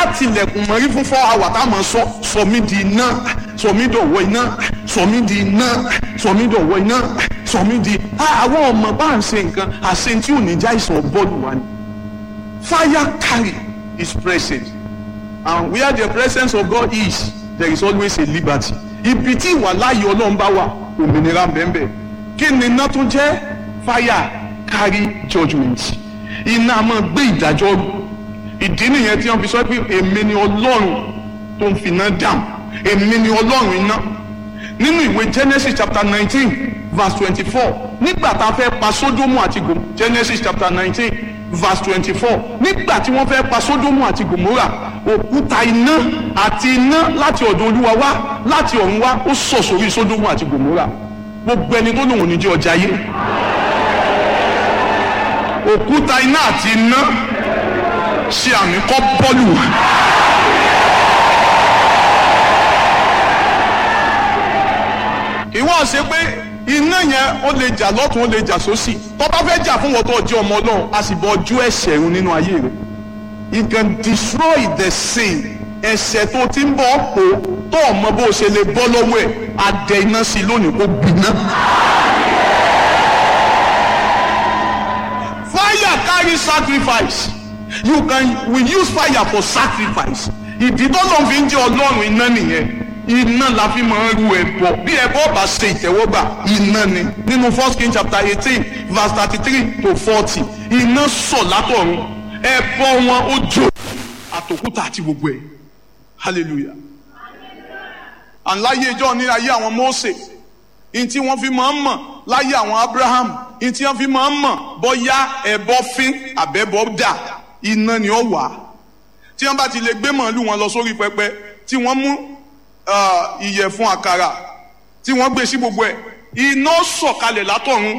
tilẹ̀kùn mọ́rí fún fọ́ àwà tá a máa sọ sọ mí di iná sọ mí dọ̀wọ́ iná sọ mí di iná sọ mí dọ̀wọ́ iná sọ mí di. àwọn ọmọ bá ń ṣe nǹkan àṣẹ tí ò ní já ìsọ̀ bọ́ọ̀lù wa ni. fire carry his presence and where the presence of God is there is always a liberty. ibi tí ìwà láàyè ọlọ́run bá wà òmìnira bẹ́ẹ̀ kí ni iná tó jẹ́ fire carry judgement iná máa gbé ìdájọ́ rù ìdí nìyẹn tí wọ́n fi sọ pé èmi ni ọlọ́run tó ń fi iná dáhùn èmi ni ọlọ́run iná nínú ìwé Genesis chapter nineteen verse twenty-four nígbà tá a fẹ́ pa Sódómù àti Gòmórà Genesis chapter nineteen verse twenty-four nígbà tí wọ́n fẹ́ pa Sódómù àti Gòmórà òkúta iná àti iná láti ọ̀dọ̀ Olúwa wá láti ọ̀run wá ó sọ̀ sórí Sódómù àti Gòmórà gbogbo ẹni tó lòun ò ní jẹ́ ọjà yé òkúta iná àti iná ṣe àmì kọ́ bọ́ọ̀lù. ìwọ ṣe pé iná yẹn ó lè jà lọ́tún ó lè jà sósì tó bá fẹ́ jà fún wọn tó jẹ́ ọmọ ọlọ́run a sì bọ́ ojú ẹ̀ṣẹ̀ run nínú ayé rẹ̀ it can destroy the sin ẹ̀ṣẹ̀ tó ti ń bọ̀ pò tó ọmọ bó ṣe lè bọ́ lọ́wọ́ ẹ̀ adẹ iná sí lónìí kó gbiná. fire carry sacrifice you can we use fire for sacrifice ìdí tó lọ́n fi ń jẹ́ ọlọ́run iná nìyẹn iná la fi máa ń ru ẹbọ bí ẹbọ bá ṣe ìtẹ́wọ́gbà iná ni nínú first king chapter eighteen verse thirty-three to forty iná sọ̀ látọ̀run ẹbọ wọn ó jò àtòkúta àti gbogbo ẹ̀ hallelujah àláyé ìjọ ní ayé àwọn Mósè ní tí wọ́n fi máa ń mọ̀ láyé àwọn Abraham ní tí wọ́n fi máa ń mọ̀ bóyá ẹbọ fín àbẹ́bọ dà iná ni ó wà tí wọ́n bá ti lè gbé màálù wọn lọ sórí pẹpẹ tí wọ́n mú ìyẹ̀fun àkàrà tí wọ́n gbé sí gbogbo ẹ̀ iná sọ̀kalẹ̀ látọ̀run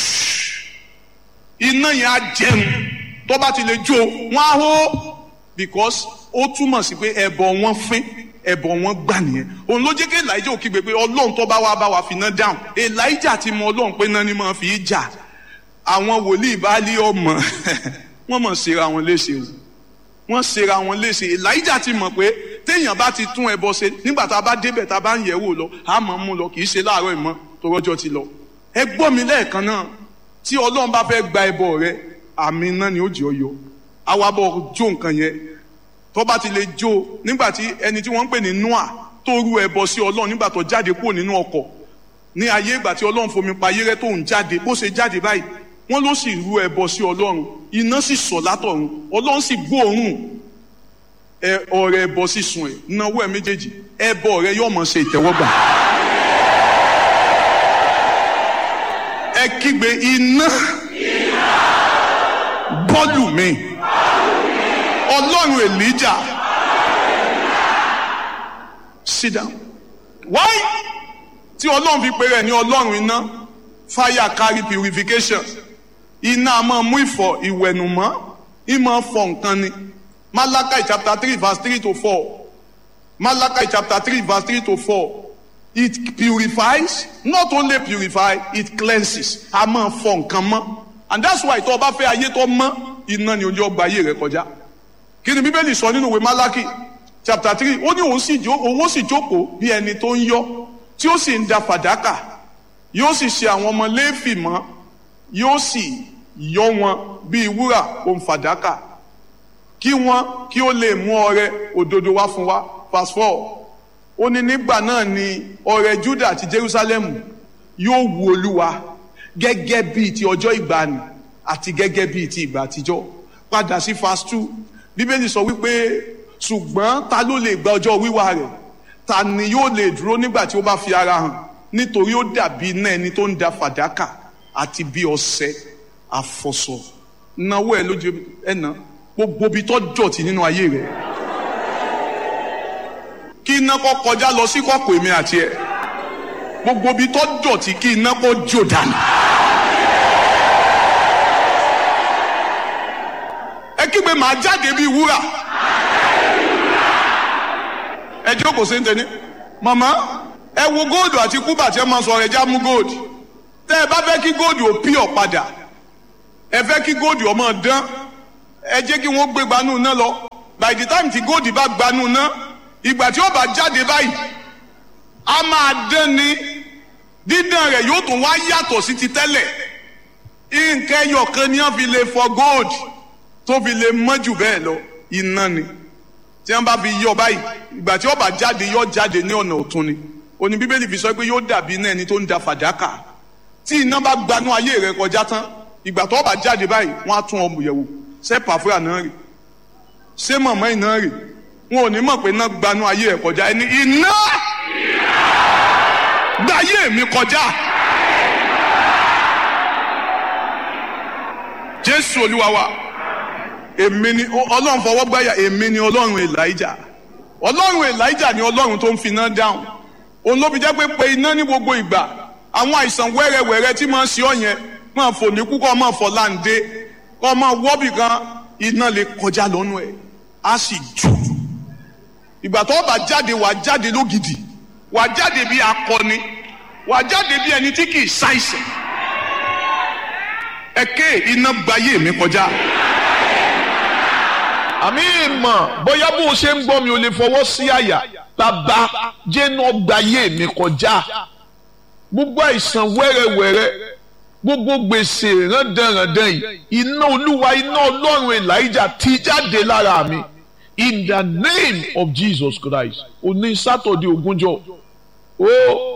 iná yẹn á jẹun tó bá ti lè jó wọn á hó because ó túmọ̀ sí pé ẹbọ wọn fín ẹbọ wọn gbà nìyẹn òun ló jẹ́ kí elijah ò kígbe pé ọlọ́run tó bá wá bá wa fi iná dáhùn elijah ti mọ ọlọ́run pé náà ni máa fi í jà àwọn wòlíì bá lé ọmọ wọ́n mọ̀ ṣera wọn léṣe o wọ́n ṣera wọn léṣe elijah ti mọ̀ pé téèyàn bá ti tún ẹbọ ṣe nígbà tá a bá débẹ̀ tá a bá ń yẹ̀ wò lọ a mọ̀ mú lọ kì í ṣe láàárọ̀ ìmọ̀ tó rọ́jọ́ ti lọ ẹ gbọ́ mi lẹ́ẹ̀kan náà tí ọlọ́run bá fẹ́ gba ẹbọ rẹ àmì náà ni ó jẹ́ ọyọ àwa bọ̀ jó nǹkan yẹn tó bá ti lè jó nígbà tí ẹni tí wọ́n ń pè ní noah tó rú ẹbọ sí ọlọ́run nígbà tó jáde kúrò nínú ọkọ̀ ní ayé ìgbà tí ọlọ́run fomi pa ayé rẹ tó ń jáde bó ṣe jáde báyìí wọ́n ló sì rú ẹbọ sí ọlọ́run iná sì sọ̀ látọ̀run ọlọ́run sì gbóòórùn ẹ ọrẹ ẹbọ sísun ẹ náwó ẹ méjèèjì ẹbọ rẹ yóò mọ ṣe ìtẹ́wọ́gbà. ẹ kígbe iná bọ́ọ̀lù mi ọlọ́run elijah sit down why tí ọlọ́run fi pèrè ní ọlọ́run iná fire carry purification iná a máa mú ìfọ̀ ìwẹ̀nùmọ́ ìmọ̀ fọ̀ nǹkan ni malachi chapter three verse three to four malachi chapter three verse three to four it purifies not only purify it cleanses a máa fọ̀ nǹkan mọ́ and that's why tó o bá fẹ́ ayé tó mọ́ iná ni ojú ọgbà ayé rẹ kọjá kí ni bíbélì sọ nínú ìwé malachi chapter three ó ní òun sì jókòó bí ẹni tó ń yọ tí ó sì ń da fàdákà yóò sì ṣe àwọn ọmọ léèfì mọ́ yóò sì yọ wọn bíi wúrà òun fàdákà kí wọn kí ó lè mú ọrẹ òdodo wá fún wa verse four ó ní nígbà náà ni ọrẹ juda àti jerusalem yóò wu olúwa gẹ́gẹ́ bíi ti ọjọ́ ìgbàanì àti gẹ́gẹ́ bíi ti ìgbà àtijọ́ padà sí verse two bíbélì sọ wípé ṣùgbọ́n ta ló lè gba ọjọ́ wíwá rẹ̀ ta ni yóò lè dúró nígbà tí ó bá fi ara hàn nítorí ó dàbí iná ẹni tó ń da fàdákà àti bí ọṣẹ àfọ̀sọ náwó ẹ lójú ẹnà gbogbo ibi tó dọ̀tí nínú ayé rẹ kí iná kó kọjá lọ sí kọ̀kọ̀ èmi àti ẹ gbogbo ibi tó dọ̀tí kí iná kó jò dànù. ẹ kígbe màá jáde bíi wúrà ẹ jókòó sí ní tẹ́ni màmá ẹ wo góòdù àti kúbà tí ẹ máa sọ ẹ já mú góòdù tẹ́ ẹ bá fẹ́ kí góòdù ò pí ọ̀ padà ẹ fẹ́ kí góòdù ọmọ dán ẹ jẹ́ kí wọ́n gbé gbanú náà lọ by the time tí góòdì bá gbanú ná ìgbà tí ó bá jáde báyìí a máa dán ni dídán rẹ̀ yóò tún wá yàtọ̀ sí ti tẹ́lẹ̀ nǹkan ẹyọ kan ni wọ́n fi lè fọ gold tó fi lè mọ́ jù bẹ́ẹ̀ lọ iná ni tí wọ́n bá fi yọ báyìí ìgbà tí ó bá jáde yọ jáde ní ọ̀nà ọ̀tún ni òní bíbélì fi sọ pé yóò dàbí iná ẹni tó ń da fàdákà tí iná bá gbanú ayé rẹ kọjá tán ìgbà tó bá jáde báyìí wọ́n á tún ọmọ yẹ̀wò ṣé pàfúrà náà rè ṣé mọ̀mọ́ iná rè wọn ò ní mọ̀ pé iná gbanú ayé rẹ kọjá ẹni iná gbáyé mi kọjá. jésù olúwa wa èmi ni ọlọ́run fọwọ́ gbáyà èmi ni ọlọ́run elijah ọlọ́run elijah ni ọlọ́run tó ń fi iná dáhùn òun ló fi jẹ́ pé pé iná ní gbogbo ìgbà àwọn àìsàn wẹ́rẹ́wẹ́rẹ́ tí máa ń ṣe ọ́ yẹn máa fò ní kú kọ́ máa fọ̀ láǹdé kọ́ máa wọ́bì kan iná lè kọjá lọ́nu ẹ̀ á sì jù ìgbà tó bá jáde wà jáde lógidì wà jáde bí akọni wà jáde bí ẹni tí kì í ṣàìsàn ẹ̀kẹ́ iná gbayé mi kọjá. àmì ìmọ̀ bóyá bó o ṣe ń gbọ́ mi ò lè fọwọ́ sí àyà bàbá jẹ́nu ọgbàyé mi kọjá gbogbo àìsàn wẹ́rẹ́wẹ́rẹ́ gbogbo gbèsè rándanrandan yìí iná olúwa iná ọlọ́run elijah ti jáde lára mi in the name of jesus christ òní sátọ̀dẹ̀ ogúnjọ́ o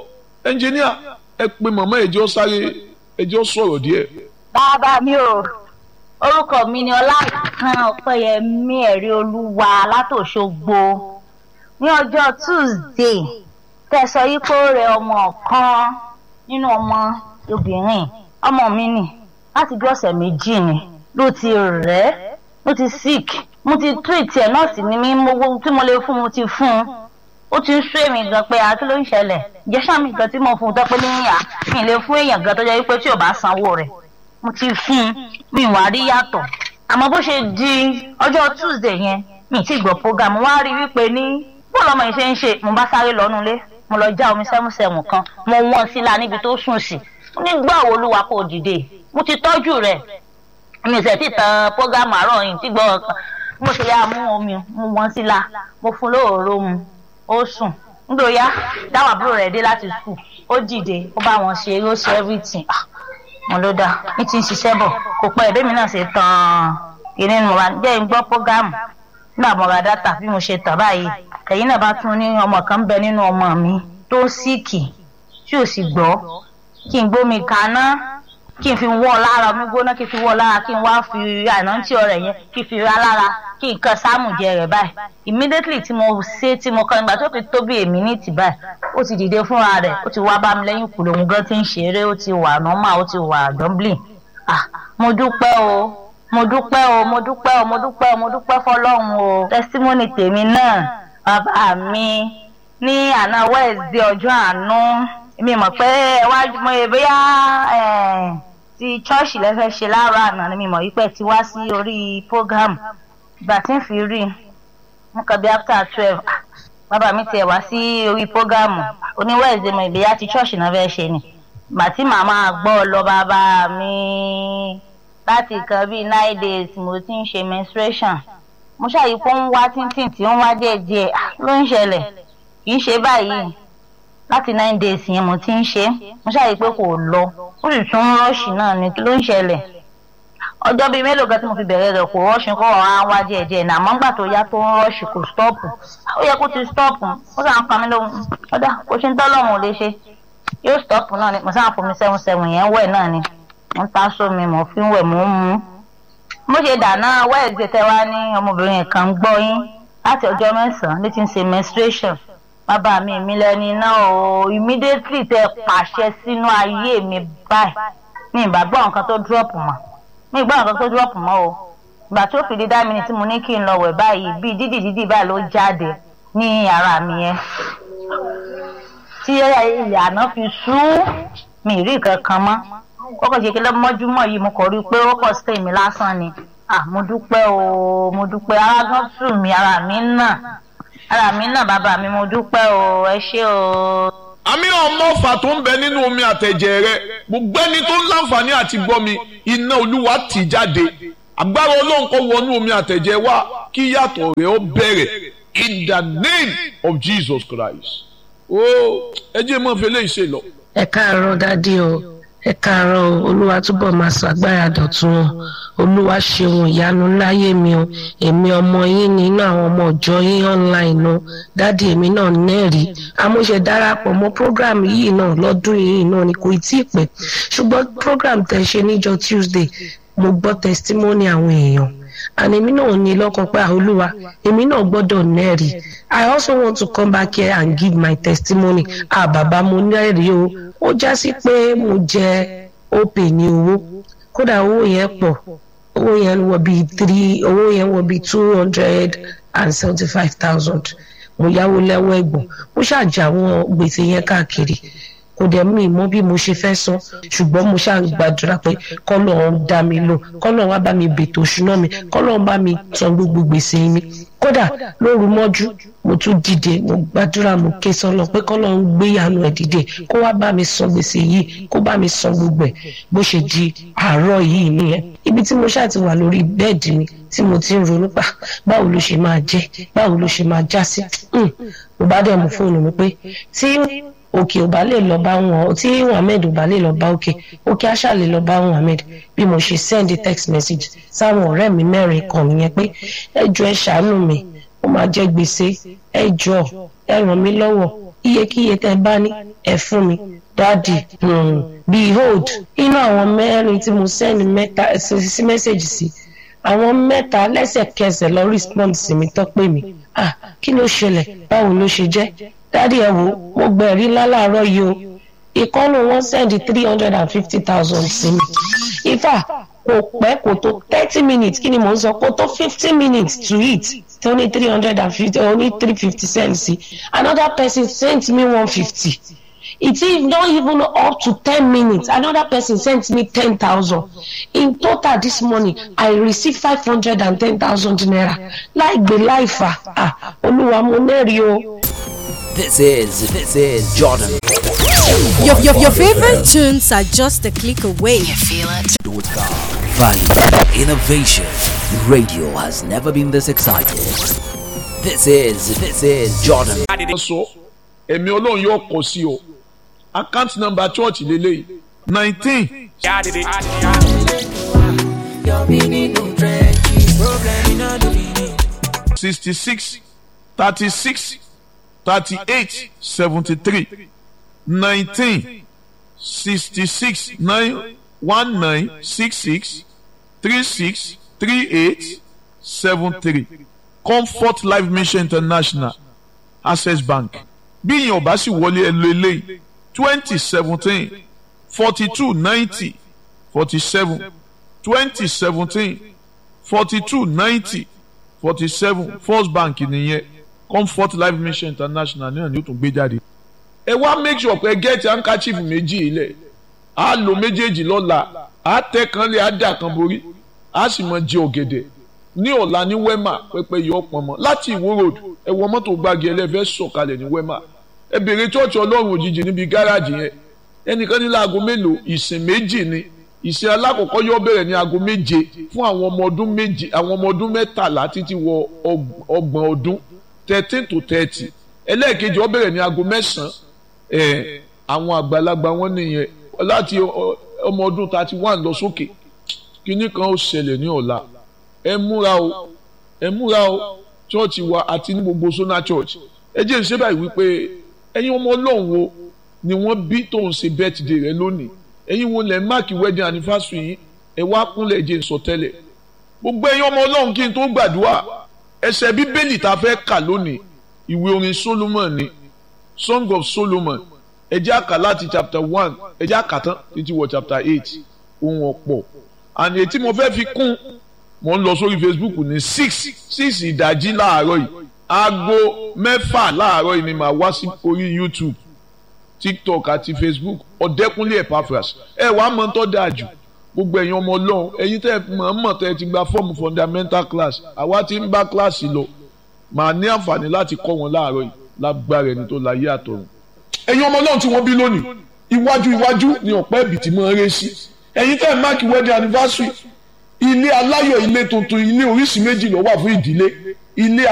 ẹnjìníà ẹ pé màmá ẹjọ́ sáré ẹjọ́ sọ̀rọ̀ díẹ̀. bàbá mi ò orúkọ mi ni ọláìkan ọpẹyẹmí ẹrí olúwa látòṣogbo ní ọjọ́ tuesday tẹsọ yìí pé ó rẹ ọmọ kan nínú ọmọ obìnrin ọmọ mi nì láti bí ọ̀sẹ̀ méjì ni ló ti rẹ̀ ló ti sick mo ti treat ẹ̀ náà sì ni mí mo tí mo lè fún mo ti fún un ó ti ń sún èmi gan pé àti ló ń ṣẹlẹ̀ ìjẹ́sà mi gan tí mo fún un tọ́pẹ́ níyà mi lè fún èèyàn gan tó jẹ́ wípé tí ò bá sanwó rẹ̀ mo ti fún un mi wá rí yàtọ̀ àmọ́ bó ṣe di ọjọ́ tuesday yẹn mi ti gbọ́ program wá rí wípé ní bó lọ́mọ yìí ṣe ń ṣe mo bá sáré lọ́nulé mo lọ já omi sẹ́mùsẹ́mù kan mo wọ́n sí la níbi tó sùn sí nígbà wo olúwa kò dìde mo ti tọ́jú rẹ̀ mi ò sẹ̀ tí tan program àárọ̀ yìí tí gbọ́ ọ̀kan mo ṣe yá mú omi mo wọ́n sí la mo fún lóòró mu ó sùn ńdòyà dáwọn àbúrò rẹ̀ dé láti sùn ó dìde ó bá wọn ṣe ó ṣe everything mo ló dá mi ti ń ṣiṣẹ́ bọ̀ kò pẹ́ ẹ̀bẹ́ mi náà ṣe tán ìní mo wà jẹ́ ń gbọ́ prógámù nígbà mo ra dátà bí mo ṣe tàn báyìí ẹ̀yin náà bá tún ní ọmọ kan ń bẹ nínú ọmọ mi tó síìkì tí ò sì gbọ́ kí n gbómi kaná kí n fi wọ́ lára omi gbóná kí n fi wọ́ lára kí n wá fi ànántí ọ̀rẹ́ yẹn kí n fi ra lára kí n kan sáàmù jẹ rẹ̀ báyìí immediately tí mo ṣe tí mo kàn ìgbà tó fi tó bí èmi ní tì báyìí ó ti dìde fúnra rẹ̀ ó ti wá bá mi lẹ́yìn kùlò òun gan ti ń ṣeré ó ti wà normal ó ti wà dumbling ah mo dúpẹ́ o mo dúpẹ́ o mo dúpẹ́ o mo dúpẹ́ o mo dúpẹ́ fọlọ́run o testimony tèmi náà bàbá mi ní àná wednesday ọjọ́ àánú mi mọ̀ pé ẹ wá mo yẹ bóyá ti chọ́ọ̀ṣì lẹ́fẹ́ ṣe láàárọ̀ àná ni mi mọ̀ wípé ti wá sí orí program ìgbà tí ń fi rí mo kàn bí after twelve bàbá mi tiẹ̀ wá sí orí program oní wednesday mo ìbíyá ti chọ́ọ̀ṣì náà fẹ́ ṣe ni ìgbà tí màmá gbọ́ lọ bàbá mi láti kan bíi nine days mo ti ń ṣe menstruation mo ṣàyí pé ń wá títí tí ń wá díẹ̀díẹ̀ ló ń ṣẹlẹ̀ kì í ṣe báyìí láti nine days yẹn mo ti ń ṣe mo ṣàyí pé kò lọ ó sì tún rọ́ọ̀ṣì náà ni kí ló ń ṣẹlẹ̀ ọjọ́ bíi mélòó kan tí mo fi bẹ̀rẹ̀ rẹ̀ kò rọ́ọ̀ṣì kọ́ ọ̀rọ̀ á wá díẹ̀díẹ̀ náà àmọ́ ńgbà tó yá tó ń rọ́ọ̀ṣì kò stọ́ọ̀pù ó yẹ kó ti stọ́ọ̀pù ó sàn pa mí lóhun ọ̀dà kò ṣe ń tọ́lọ́mù lè ṣe yóò stọ́ọ̀pù náà ni mo sàn fún mi seven seven yẹn wẹ̀ náà ni mo ń ta sómi mo fi ń wẹ̀ mo ń mu mo ṣe dáná wẹ́ẹ̀dì tẹ wá ní ọmọbìnrin kan ń gbọ́ yín láti ọjọ́ mẹ́sàn-án ní ti ń ṣe menstruation bàbá mi mi lẹni náà o immediately tẹ pàṣẹ sínú ayé mi báyìí mi ìgbà gbọ́ nǹkan tó drop mọ́ mi ìgbà nǹkan tó drop mọ́ o ìgbà tó fi di dá mi ni tí mo ní kí n lọ wẹ̀ báyìí bíi dídì dídì báyìí ló jáde ní ara mi yẹn tí ilẹ̀ àná fi sú mi ì rí nǹkan kan mọ́ kọ́kọ́ ṣe kí lọ́mọ́júmọ́ yìí mo kọ̀ rí i pé ó kọ̀ stay mi lásán ni ah mo dúpẹ́ o mo dúpẹ́ ara gan tù mí ara mi náà ara mi náà bàbá mi mo dúpẹ́ o ẹ ṣé o. àmì ọmọ ọfà tó ń bẹ nínú omi àtẹ̀jẹ̀ rẹ gbogbo ẹni tó ń láǹfààní àti gbọ́ mi iná olúwa tì jáde agbára ọlọ́run kó wọnú omi àtẹ̀jẹ̀ wa kí yàtọ̀ rẹ̀ ó bẹ̀rẹ̀ in the name of Jesus Christ. ó ẹ jẹ́ mọ́ fẹlẹ́ ìṣe lọ. ẹ káàárọ̀ dádì o ẹ káàárọ̀ o olúwa túbọ̀ máa sọ agbára dọ̀tun o olúwa ṣeun ìyanu láyé mi o èmi ọmọ yín nínú àwọn ọmọ ọjọ́ yín online o dádì èmi náà nẹ́ẹ̀rí amúṣe darapọ̀ mọ́ program yìí náà lọ́dún yìí náà ni kò tí ì pẹ́ ṣùgbọ́n program tẹ̀ ṣe níjọ́ Tuesday mo gbọ́ testimony àwọn èèyàn and èmi náà ní lọ́kàn pé olúwa èmi náà gbọ́dọ̀ nẹ́ẹ̀rí I also want to come back here and give my testimony ah bàbá mo nẹ́ẹ̀rí o ó já sí pé mo jẹ opay ní owó kódà owó yẹn pọ̀ owó yẹn wọ bíi three owó yẹn wọ bíi two hundred and seventy five thousand mo yáwó lẹ́wọ́ ẹ̀gbọ́n mo ṣàjà àwọn gbèsè yẹn káàkiri kò dẹ̀ mí mọ́ bí mo ṣe fẹ́ sọ ṣùgbọ́n mo ṣáà gbàdúrà pé kọ́lọ̀ ń dá mi lò kọ́lọ̀ wá bá mi bètò òṣùná mi kọ́lọ̀ ń bá mi san gbogbo gbèsè mi kódà lóru mọ́jú mo tún dìde mo gbàdúrà mo ké sọlọ pé kọ́lọ̀ ń gbé ìyanu ẹ̀ dìde kó wá bá mi san gbèsè yìí kó bá mi san gbogbo ẹ̀ bó ṣe di àárọ̀ yìí nìyẹn ibi tí mo ṣáà ti wà lórí bẹ́ẹ̀dì mi tí mo ti ń ronú pa báwo ló ṣe máa jẹ́ báwo ló ṣe máa já sí mo bá dẹ̀ mú fóònù mi pé tí òkè ò bá lè lọ bá wọn tí muhammed ò bá lè lọ bá òkè òkè àṣà lè lọ bá muhammed bí mo ṣe send text message sáwọn ọ̀rẹ́ mi mẹ́rin kan nìyẹn pé ẹ jọ̀ọ́ ẹ ṣàánú mi ó máa jẹ́ gbèsè ẹ jọ̀ọ́ ẹ ràn mí lọ́wọ́ iyekíye tẹ́ bá ní ẹ fún mi dáàdì hmm, behold inú àwọn mẹ́rin tí mo send mẹ́ta sí message sí àwọn mẹ́ta lẹ́sẹ̀kẹsẹ̀ lọ respond sí mi tó pè mí ah kí ló ṣẹlẹ̀ báwo ló ṣe jẹ́ dádì ẹ wò mo gbẹ̀rí lálàárọ̀ yìí o ìkọ́nù wọn sẹ́ndì three hundred and fifty thousand sí mi ifá kò pẹ́ kò tó thirty minutes kí ni mò ń sọ kò tó fifty minutes to eat tó ní three hundred and fifty ó ní three fifty cents sí another person sent me one fifty it is not even up to ten minutes another person sent me ten thousand in total this morning i receive five hundred and ten thousand naira láì gbé láì fà ah olúwa mo lẹ́rìí o. This is this is Jordan. Your, your, your favorite tunes are just a click away. You feel it? Value, innovation. Radio has never been this excited. This is this is Jordan. wọ́n sọ ẹ̀mí ọlọ́run yóò kọ sí o account number church lélẹ́yìí nineteen sixty six thirty six thirty eight seventy three nineteen sixty six nine one nine six six three six three eight seven three comfort life mission international access bank bí ìyẹn ò bá sì wọlé ẹ lo eléyìí twenty seventeen forty two ninety forty seven twenty seventeen forty two ninety forty seven first bank nìyẹn comfort life mission international náà ni ó tún gbé jáde. ẹ wá make sure pé get handkerchief méjì ilẹ̀ á lo méjèèjì lọ́la á tẹ́ kan lé á dà kan borí á sì mọ jẹ ọ̀gẹ̀dẹ̀ ní ọ̀la ní wema pẹpẹ yọ ọpọn mọ láti ìwó road ẹ wọ mọ́tò gbági ẹlẹ́fẹ́ sọ̀kalẹ̀ ní wema ẹ bèrè chọ́ọ̀chì ọlọ́run òjijì níbi gáràjì yẹn ẹnìkan ní láago mélòó ìsìn méjì ni ìsìn alákọ̀ọ́kọ́ yóò bẹ̀rẹ̀ ní aago méje fún àwọn ọmọ ọdún méje àwọn ọmọ ọdún mẹ́tàlá títí wọ ọgbọ̀n ọdún thirteen to thirty ẹlẹ́ẹ̀kejì ó bẹ̀rẹ̀ ní aago mẹ́sàn-án ẹ̀ àwọn àgbàlagbà wọn nìyẹn láti ọmọ ọdún thirty one lọ sókè kínní kan ó ṣẹlẹ̀ ní ọ̀la ẹ múra o ẹ múra o chọ́ọ̀chì wa àti ní gbogbo sona church ẹ jẹ́ ìṣe báyìí wípé ẹ̀yin ọmọ ọlọ́run wo ni wọ́n bí tó ń ṣe birthday rẹ lónìí ẹ̀yin wo lẹ̀ máàkì wedding anniversary yìí ẹ wá kúnlẹ̀ jẹ́ ìsọtẹ́lẹ̀ gbogbo ẹ̀yin ọmọ ọlọ́run kí n tó gbàdúrà ẹsẹ̀ bíbélì tá a fẹ́ kà lónìí ìwé orin solomon ni song of solomon ẹ jẹ́ àkà láti chapter one ẹ jẹ́ àkà tán títí wọ chapter eight ohun ọ̀pọ̀ àní ètí mo fẹ́ fi kún mo ń lọ sórí facebook ní six six ìdájí láàárọ̀ yìí aago mẹ́fà láàárọ̀ yìí ni màá wá sí orí youtube tiktok àti facebook ọ̀dẹ́kunlé epaphras ẹ wàá mọ̀ ń tọ́ dáa jù gbogbo ẹ̀yin ọmọ ọlọ́run ẹ̀yin tẹ́ mọ̀ mọ̀ tẹ́ ti gba fọ́ọ̀mù fundamental class àwa ti ń bá kíláàsì lọ màá ní àǹfààní láti kọ́ wọn láàárọ̀ yìí lágbára ẹni tó láyé àtọ̀run. ẹ̀yin ọmọ ọlọ́run tí wọ́n bí lónìí iwájú iwájú ni ọ̀pẹ́ ẹ̀bì tí mo ń ré sí ẹ̀yin tẹ́ máàkì wedding anniversary ilé aláyọ̀ ilé tuntun ilé oríṣi méjì ló wà fún ìdílé ilé